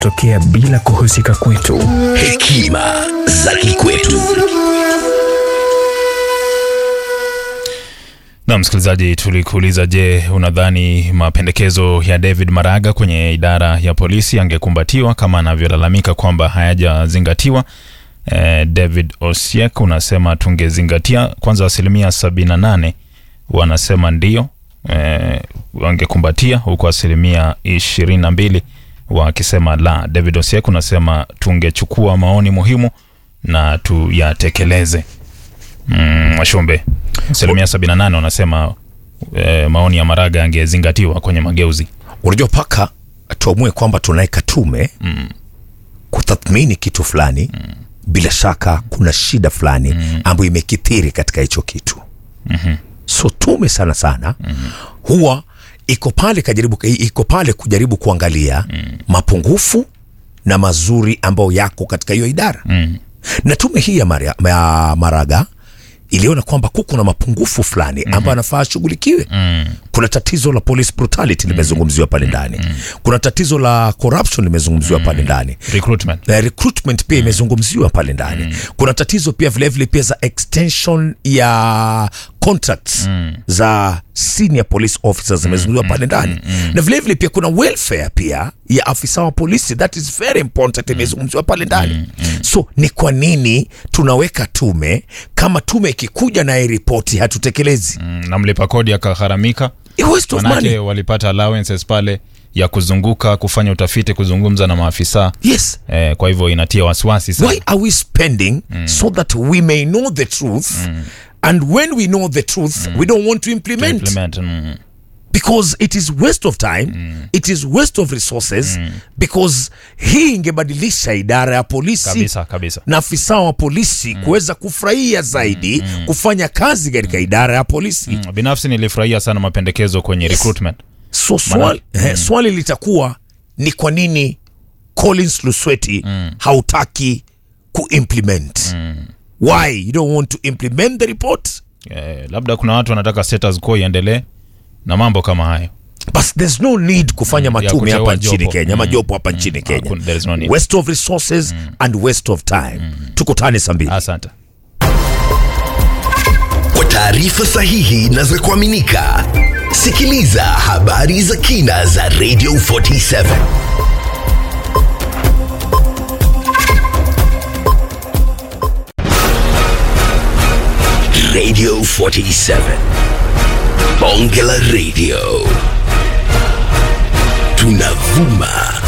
tokea bila kuhusika kwetu. Hekima za kikwetu. Na msikilizaji, tulikuuliza, je, unadhani mapendekezo ya David Maraga kwenye idara ya polisi yangekumbatiwa kama anavyolalamika kwamba hayajazingatiwa? Eh, David Osiek unasema tungezingatia. Kwanza asilimia 78 wanasema ndio eh, wangekumbatia, huku asilimia 22 wakisema la. David Osiek unasema tungechukua maoni muhimu na tuyatekeleze. Mm, Mwashumbe, asilimia 78 wanasema eh, maoni ya Maraga yangezingatiwa kwenye mageuzi. Unajua, paka tuamue kwamba tunaweka tume mm. kutathmini kitu fulani mm. bila shaka kuna shida fulani mm. ambayo imekithiri katika hicho kitu Mhm. so tume sana sana mm. huwa iko pale kajaribu, iko pale kujaribu kuangalia mm. mapungufu na mazuri ambayo yako katika hiyo idara Mm. na tume hii ya, Maria, ya Maraga iliona kwamba kuko na mapungufu fulani ambayo anafaa ashughulikiwe. Mm. Kuna tatizo la police brutality limezungumziwa pale ndani. Kuna tatizo la corruption limezungumziwa pale ndani. Recruitment. Na recruitment pia imezungumziwa pale ndani. Kuna tatizo pia vilevile vile pia za extension ya contracts za senior police officers zimezungumziwa pale ndani. Na vilevile vile pia kuna welfare pia ya afisa wa polisi that is very important imezungumziwa pale ndani. So ni kwa nini tunaweka tume kama tume ikikuja na hii ripoti hatutekelezi? Mm, na mlipa kodi akagharamika, A waste of manake money. walipata allowances pale ya kuzunguka kufanya utafiti, kuzungumza na maafisa Yes. eh, kwa hivyo inatia wasiwasi sana. why are we spending so that we may know the truth and when we know the truth we don't want to implement, Implement, mm. because it is waste of time it is waste of resources because hii ingebadilisha idara ya polisi Kabisa kabisa. na afisa wa polisi kuweza kufurahia zaidi kufanya kazi katika idara ya polisi Mm, Binafsi nilifurahia sana mapendekezo kwenye recruitment. so swali, eh, swali litakuwa ni kwa nini Collins Lusweti hautaki kuimplement why you don't want to implement the report Eh, labda kuna watu wanataka status quo iendelee na mambo kama hayo. but there's no need kufanya ya matume kuteua hapa nchini jopo. Kenya Mm. majopo hapa nchini Kenya Hakuna- there is no need. waste of resources and waste of time tukutane saa mbili Asante. Kwa taarifa sahihi na za kuaminika, sikiliza habari za kina za Radio 47 Radio 47 Bonge la Radio tunavuma